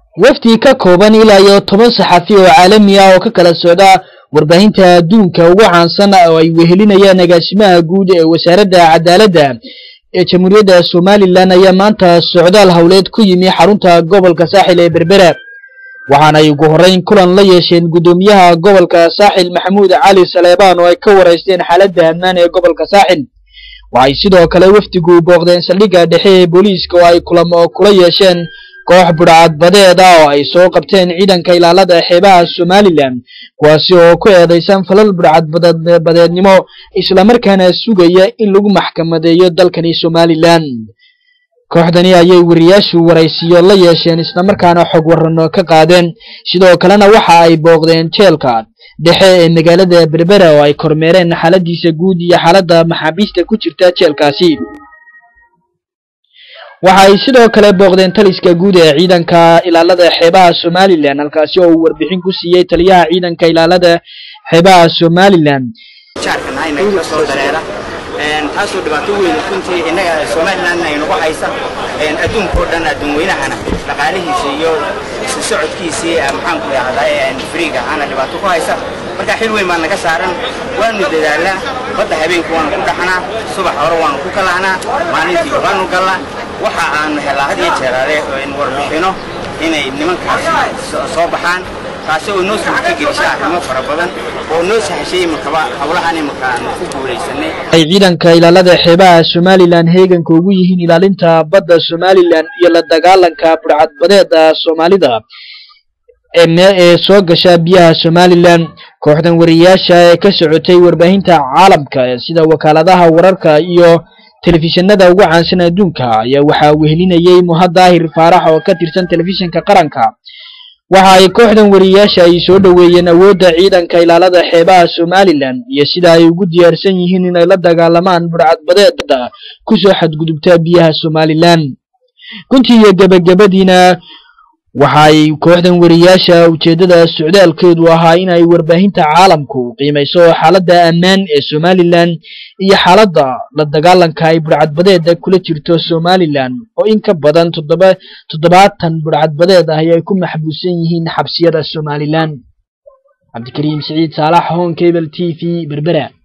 wafdi ka kooban ilaa iyo toban saxafi oo caalami ah oo ka kala socda warbaahinta adduunka ugu caansan oo ay wehelinayaan agaasimaha guud ee wasaaradda cadaaladda ee jamhuuriyadda somalilan ayaa maanta socdaal howleed ku yimi xarunta gobolka saaxil ee berbera waxaanay ugu horreyn kulan la yeesheen guddoomiyaha gobolka saaxil maxamuud cali saleebaan oo ay ka waraysteen xaaladda ammaan ee gobolka saaxil waxay sidoo kale wafdigu booqdeen saldhigga dhexe ee booliiska oo ay kulamo kula yeesheen koox budhcadbadeed ah oo ay soo qabteen ciidanka ilaalada xeebaha somalilan kuwaasi oo ku eedaysan falal budhcadbadeednimo islamarkaana sugaya in lagu maxkamadeeyo dalkani somalilan kooxdani ayay wariyaashu waraysiyo la yeesheen islamarkaana xog warano ka qaadeen sidoo kalena waxa ay booqdeen jeelka dhexe ee magaalada berbera oo ay kormeereen xaaladiisa guud iyo xaaladda maxaabiista ku jirta jeelkaasi waxa ay sidoo kale booqdeen taliska guud ee ciidanka ilaalada xeebaha somalilan halkaasi oo uu warbixin ku siiyey taliyaha ciidanka ilaalada xeebaha somalilan taasoo dhibaato weyn runtii innaga somalilandna aynagu haysa adduunkao dhan adduun weynahana dhaqaalihiisa iyo isu socodkiisii maxaanku idhahdaa friig ahaana dhibaato ku haysa marka xil weyn baa naga saaran waanu dadaalnaa badda habeenkii waanu ku dhaxnaa subax hore waanu ku kalahnaa maalintii waanu galnaa waxa aanu helaa had iyo jeeraale warbixino inay nimankaasi soo baxaan taasi oo noo suurta gelisay arrimo fara badan oo noo sahashay imakaba howlahan imaka aanu ku guulaysanay ay ciidanka ilaalada xeebaha somalilan heeganka ugu yihiin ilaalinta badda somalilan iyo la dagaalanka budhcadbadeeda soomaalida ee soo gasha biyaha somalilan kooxdan wariyaasha ee ka socotay warbaahinta caalamka sida wakaaladaha wararka iyo telefishinada ugu caansan adduunka ayaa waxaa wehelinayay muhad daahir faarax oo ka tirsan telefishinka qaranka waxa ay kooxdan wariyaasha ay soo dhoweeyeen awoodda ciidanka ilaalada xeebaha somalilan iyo sida ay ugu diyaarsan yihiin inay la dagaalamaan budhcadbadeeda kusoo xadgudubta biyaha somalilan runtii iyo gebagabadiina waxa ay kooxdan wariyaasha ujeeddada socdaalkeedu ahaa in ay warbaahinta caalamku qiimayso xaaladda ammaan ee somalilan iyo xaaladda la dagaalanka ay budhcadbadeeda kula jirto somalilan oo in ka badan toddoba toddobaatan budhcadbadeed ah ay ku maxbuusan yihiin xabsiyada somalilan cabdikariim siciid saalax hon cable t v berbera